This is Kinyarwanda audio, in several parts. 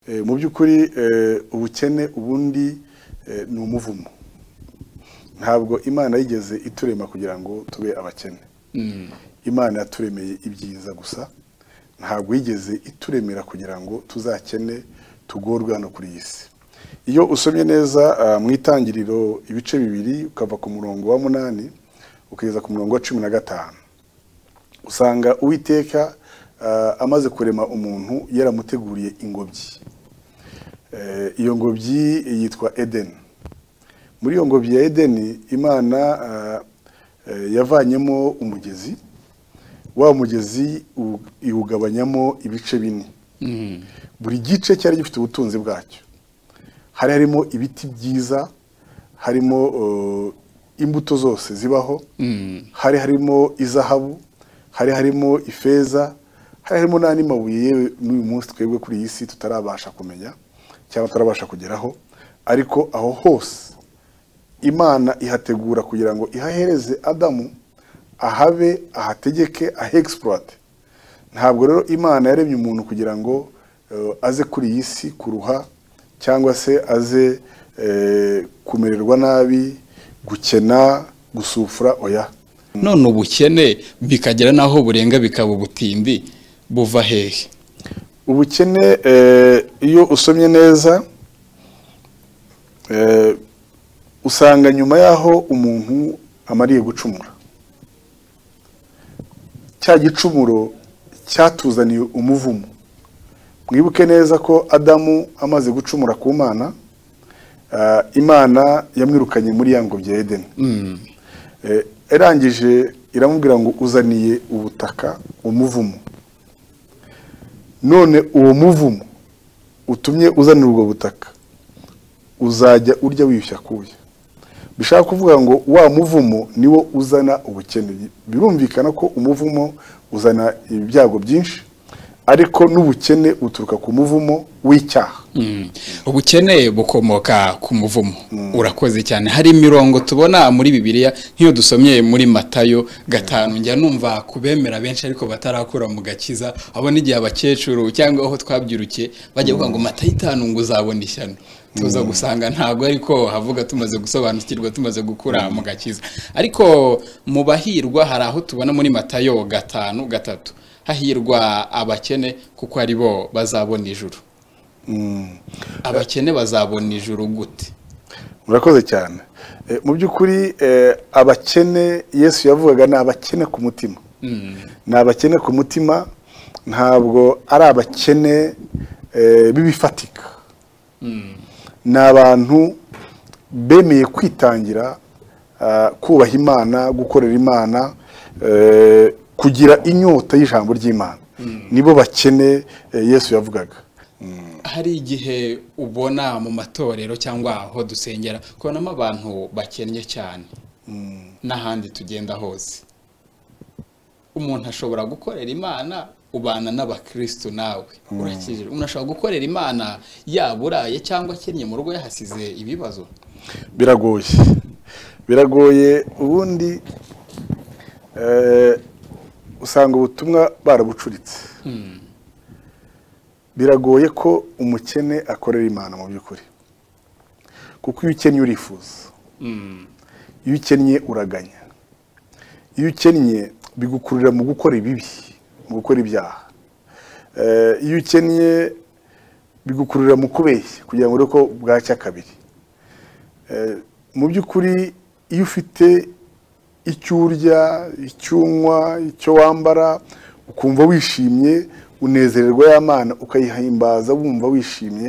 Eh, mu by'ukuri eh, ubukene ubundi eh, ni umuvumo ntabwo imana yigeze iturema kugira ngo tube abakene imana yaturemeye ibyiza gusa ntabwo yigeze ituremera kugira ngo tuzakene tugorwe hano kuri iyi si iyo usomye neza ah, mu itangiriro ibice bibiri ukava ku murongo wa munani ukageza ku murongo wa cumi na gatanu usanga uwiteka ah, amaze kurema umuntu yaramuteguriye ingobyi Eh, iyo ngobyi yitwa edeni muri iyo ngobyi ya edeni imana ah, eh, yavanyemo umugezi wa mugezi u- iwugabanyamo ibice bine buri gice cyari gifite ubutunzi bwacyo hari harimo ibiti byiza harimo eh, imbuto zose zibaho hari harimo izahabu hari harimo ifeza hari harimo n'andi mabuye yewe n'uyu munsi twebwe kuri iyi si tutarabasha kumenya cyangwa tutarabasha kugeraho ariko aho hose imana ihategura kugira ngo ihahereze adamu ahabe ahategeke ahexploite ntabwo rero imana yaremye umuntu kugira ngo eh, aze kuri iyi si kuruha cyangwa se aze eh, kumererwa nabi gukena gusufura oya none ubukene bikagera n'aho burenga bikaba ubutindi buva hehe ubukene eh, iyo usomye neza eh, usanga nyuma y'aho umuntu amariye gucumura cya gicumuro cyatuzaniye umuvumo mwibuke neza ko adamu amaze gucumura ku mana ah, imana yamwirukanye muri ya ngobyi ya edeni Eh, yarangije iramubwira ngo uzaniye ubutaka umuvumo none uwo muvumo utumye uzanira ubwo butaka uzajya urya wiyushya kuya bishaka kuvuga ngo wa muvumo niwo uzana ubukene birumvikana ko umuvumo uzana ibyago byinshi ariko n'ubukene buturuka ku muvumo w'icyaha Mm. ubukene bukomoka ku muvumo urakoze cyane hari imirongo tubona muri bibiliya nk'iyo dusomye muri matayo gatanu njya numva ku bemera benshi ariko batarakura mu gakiza abo n'igihe abakecuru cyangwa aho twabyirukiye bajya kuvuga ngo matayo itanu ngo uzabona ishyano tuza gusanga ntabwo ariko havuga tumaze gusobanukirwa tumaze gukura mu gakiza ariko mu bahirwa hari aho tubona muri matayo gatanu gatatu hahirwa abakene kuko ari bo bazabona ijuru abakene bazabona ijuru gute murakoze cyane Eh, mu by'ukuri eh, abakene yesu yavugaga ni abakene ku mutima ni abakene ku mutima ntabwo ari abakene eh, b'ibifatika ni abantu bemeye kwitangira ah, kubaha imana gukorera imana eh, kugira inyota y'ijambo ry'imana nibo bakene eh, yesu yavugaga hari igihe ubona mu matorero cyangwa aho dusengera kubonamo abantu bakennye cyane n'ahandi tugenda hose umuntu ashobora gukorera imana ubana n'abakristo nawe urakijijwe umuntu ashobora gukorera imana yaba uraye cyangwa akennye mu rugo yahasize ibibazo biragoye biragoye ubundi eh, usanga ubutumwa barabucuritse biragoye ko umukene akorera imana mu by'ukuri kuko iyo ukennye urifuza iyo ukennye uraganya iyo ukennye bigukururira mu gukora ibibi mu gukora ibyaha Eh, iyo ukennye bigukururira mu kubeshya kugira ngo urebe ko bwacya kabiri Eh, mu by'ukuri iyo ufite icyo urya icyo unywa icyo wambara ukumva wishimye unezererwa y'amana ukayihimbaza wumva wishimye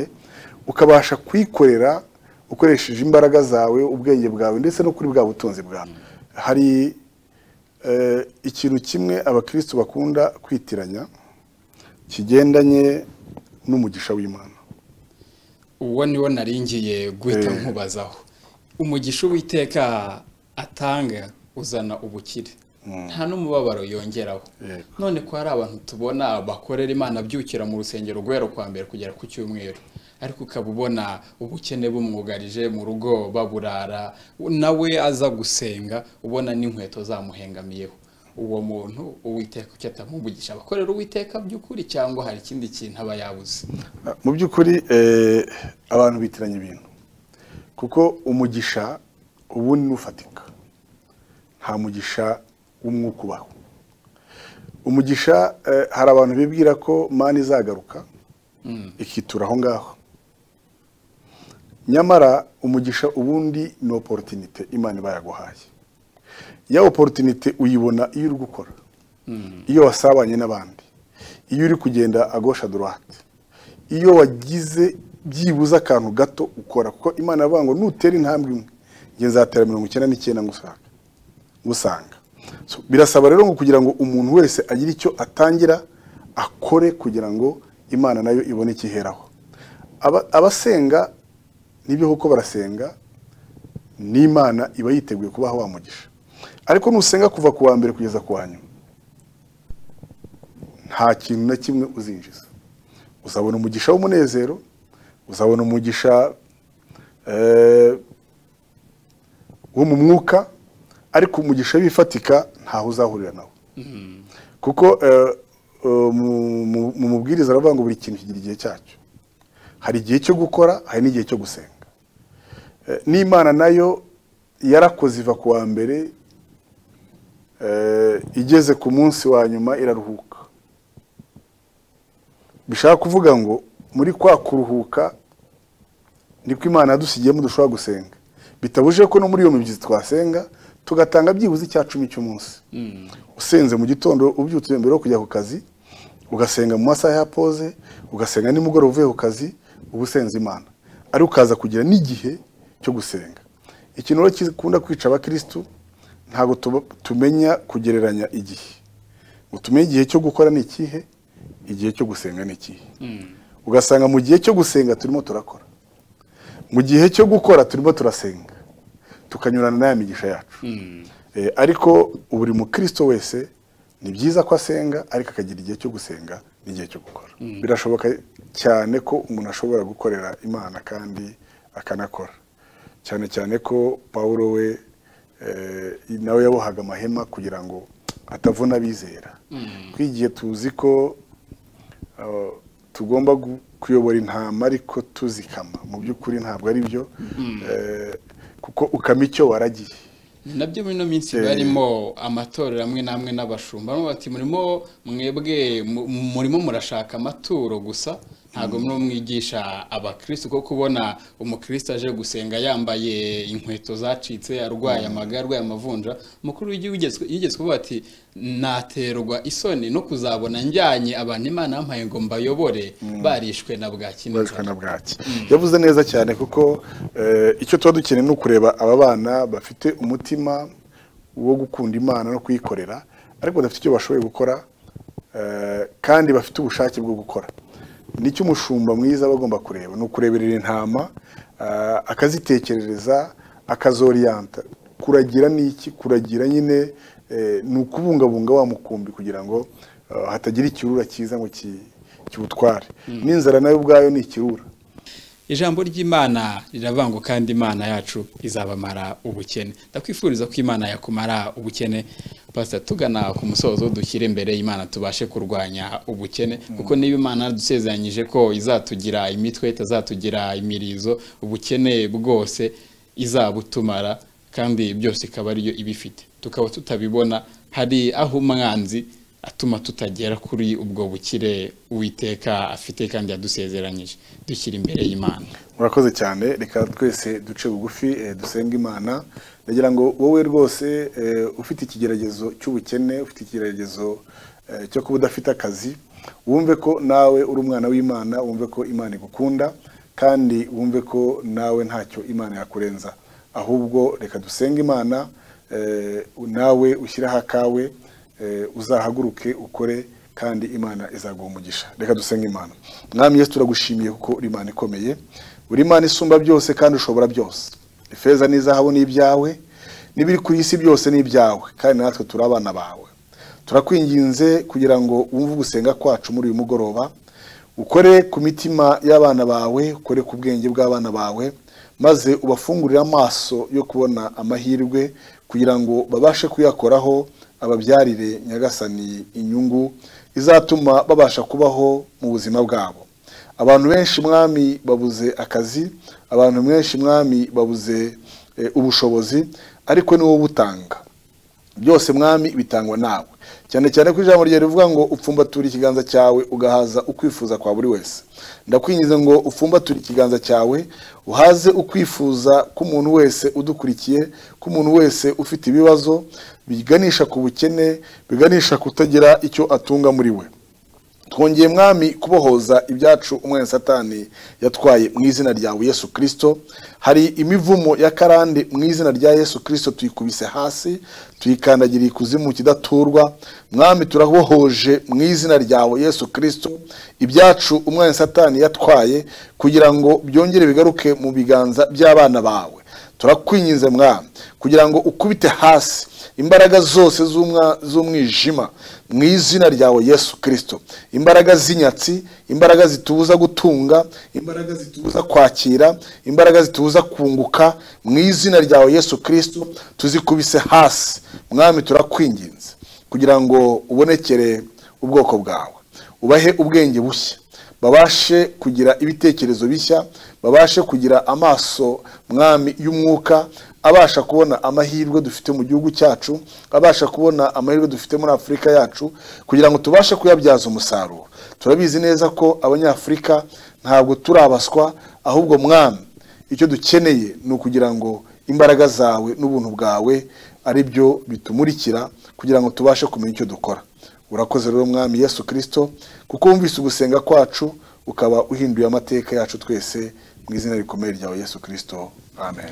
ukabasha kuyikorera ukoresheje imbaraga zawe ubwenge bwawe ndetse no kuri bwa butunzi bwawe hari eh, ikintu kimwe abakristo bakunda kwitiranya kigendanye n'umugisha w'imana uwo niwo naringiye guhita nkubazaho umugisha uwiteka atanga uzana ubukire nta n'umubabaro yongeraho Yego. none ko hari abantu tubona bakorera imana byukira mu rusengero guhera kwa mbere kugera ku cyumweru ariko ukaba ubona ubukene bumwugarije mu rugo baburara nawe aza gusenga ubona n'inkweto zamuhengamiyeho uwo muntu uwiteka icyo atamuvugisha abakorera uwiteka by'ukuri cyangwa hari ikindi kintu aba yabuze mu by'ukuri abantu bitiranya ibintu kuko umugisha ubu ni ufatika nta mugisha w'umwuka ubaho umugisha hari abantu bibwira ko mani izagaruka ikitura aho ngaho nyamara umugisha ubundi ni oporutinite imana iba yaguhaye ya oporutinite uyibona iyo uri gukora iyo wasabanye n'abandi iyo uri kugenda agosha dorate iyo wagize byibuze akantu gato ukora kuko imana yavuga ngo nutera intambwe imwe ngenzatera mirongo icyenda n'icyenda ngusanga gusanga birasaba rero ngo kugira ngo umuntu wese agire icyo atangira akore kugira ngo imana nayo ibone ikiheraho abasenga n'ibyo kuko barasenga n'imana iba yiteguye kubaha wamugisha ariko nusenga kuva ku wa mbere kugeza ku wa nyuma nta kintu na kimwe uzinjiza uzabona umugisha w'umunezero uzabona umugisha wo mu mwuka ariko umugisha w'ifatika ntaho uzahurira nawo kuko mu mubwiriza aravuga ngo buri kintu kigira igihe cyacyo hari igihe cyo gukora hari n'igihe cyo gusenga n'imana nayo yarakoze iva ku wa mbere igeze ku munsi wa nyuma iraruhuka bishaka kuvuga ngo muri kwa kuruhuka niko imana yadusigiyemo dushobora gusenga bitabujije ko no muri iyo mibyizi twasenga tugatanga byibuze icya cumi cy'umunsi usenze mu gitondo ubyutse mbere yo kujya ku kazi ugasenga mu masaha ya pose ugasenga nimugoroba uvuye ku kazi uba usenze imana ariko ukaza kugira n'igihe cyo gusenga ikintu rero gikunda kwica abakirisitu ntabwo tumenya kugereranya igihe ngo tumenye igihe cyo gukora ni ikihe igihe cyo gusenga ni ikihe ugasanga mu gihe cyo gusenga turimo turakora mu gihe cyo gukora turimo turasenga tukanyurana n'aya migisha yacu ariko buri mukristo wese ni byiza ko asenga ariko akagira igihe cyo gusenga n'igihe cyo gukora birashoboka cyane ko umuntu ashobora gukorera imana kandi akanakora cyane cyane ko paul we nawe yabohaga amahema kugira ngo atavuna abizera twigiye tuzi ko tugomba kuyobora intama ariko tuzikama mu by'ukuri ntabwo ari byo kuko ukama icyo waragiye nabyo muri ino minsi barimo amatorero amwe n'amwe n'abashumba bati murimo mwebwe murimo murashaka amaturo gusa ntabwo murimo mwigisha abakirisitu kuko kubona umukirisitu aje gusenga yambaye inkweto zacitse arwaye amaga arwaye amavunja umukuru w'igihugu yigeze kuvuga ati naterwa isoni no kuzabona njyanye abantu imana yampaye ngo mbayobore barishwe na bwaki barishwe na bwaki yavuze neza cyane kuko icyo tuba dukeneye ni ukureba aba bana bafite umutima wo gukunda imana no kuyikorera ariko badafite icyo bashoboye gukora kandi bafite ubushake bwo gukora nicyo umushumba mwiza aba agomba kureba ni ukureberera intama akazitekerereza akazoriyanta kuragira ni iki kuragira nyine ni ukubungabunga wa mukumbi kugira ngo hatagira ikirura cyiza ngo kiwutware n'inzara nayo ubwayo ni ikirura ijambo ry'imana riravango kandi imana yacu izabamara ubukene ndakwifuriza ko imana yakumara ubukene pasita tugana ku musozo dushyire imbere imana tubashe kurwanya ubukene kuko niba imana dusezeranyije ko izatugira imitwe itazatugira imirizo ubukene bwose izabutumara kandi byose ikaba ariyo ibifite tukaba tutabibona hari aho umwanzi atuma tutagera kuri ubwo bukire uwiteka afite kandi yadusezeranyije dushyira imbere y'imana murakoze cyane reka twese duce bugufi dusenga imana ndagira ngo wowe rwose ufite ikigeragezo cy'ubukene ufite ikigeragezo cyo kuba udafite akazi wumve ko nawe uri umwana w'imana wumve ko imana igukunda kandi wumve ko nawe ntacyo imana yakurenza ahubwo reka dusenga imana nawe ushyiraho akawe uzahaguruke ukore kandi imana izaguha umugisha reka dusenge imana mwami yesu turagushimiye kuko uri imana ikomeye uri imana isumba byose kandi ushobora byose ifeza n'izahabu ni ibyawe n'ibiri ku isi byose ni ibyawe kandi natwe turi abana bawe turakwinginze kugira ngo wumve ugusenga kwacu muri uyu mugoroba ukore ku mitima y'abana bawe ukore ku bwenge bw'abana bawe maze ubafungurire amaso yo kubona amahirwe kugira ngo babashe kuyakoraho ababyarire nyagasani inyungu izatuma babasha kubaho mu buzima bwabo abantu benshi mwami babuze akazi abantu benshi mwami babuze eh, ubushobozi ariko ni wowe ubutanga byose mwami bitangwa nawe cyane cyane ko ijambo ryawe rivuga ngo upfumbature ikiganza cyawe ugahaza ukwifuza kwa buri wese ndakwinginze ngo upfumbature ikiganza cyawe uhaze ukwifuza k'umuntu wese udukurikiye k'umuntu wese ufite ibibazo biganisha ku bukene biganisha kutagira icyo atunga muri we twongeye mwami kubohoza ibyacu umwene satani yatwaye mu izina ryawe yesu kirisito hari imivumo ya karande mu izina rya yesu kirisito tuyikubise hasi tuyikandagira ikuzimu kidaturwa mwami turabohoje mu izina ryawe yesu kirisito ibyacu umwene satani yatwaye kugira ngo byongere bigaruke mu biganza by'abana bawe turakwinginze mwami kugira ngo ukubite hasi imbaraga zose z'umwa- z'umwijima mu izina ryawe yesu kirisito imbaraga z'inyatsi imbaraga zitubuza gutunga imbaraga zitubuza kwakira imbaraga zitubuza kunguka mu izina ryawe yesu kirisito tuzikubise hasi mwami turakwinginze kugira ngo ubonekere ubwoko bwawe ubahe ubwenge bushya babashe kugira ibitekerezo bishya babashe kugira amaso mwami y'umwuka abasha kubona amahirwe dufite mu gihugu cyacu abasha kubona amahirwe dufite muri afurika yacu kugira ngo tubashe kuyabyaza umusaruro turabizi neza ko abanyafurika ntabwo turi abaswa ahubwo mwami icyo dukeneye ni ukugira ngo imbaraga zawe n'ubuntu bwawe ari byo bitumurikira kugira ngo tubashe kumenya icyo dukora urakoze rero mwami yesu kirisito kuko wumvise ugusenga kwacu ukaba uhinduye amateka yacu twese mu izina rikomeye ryawe yesu kirisito amen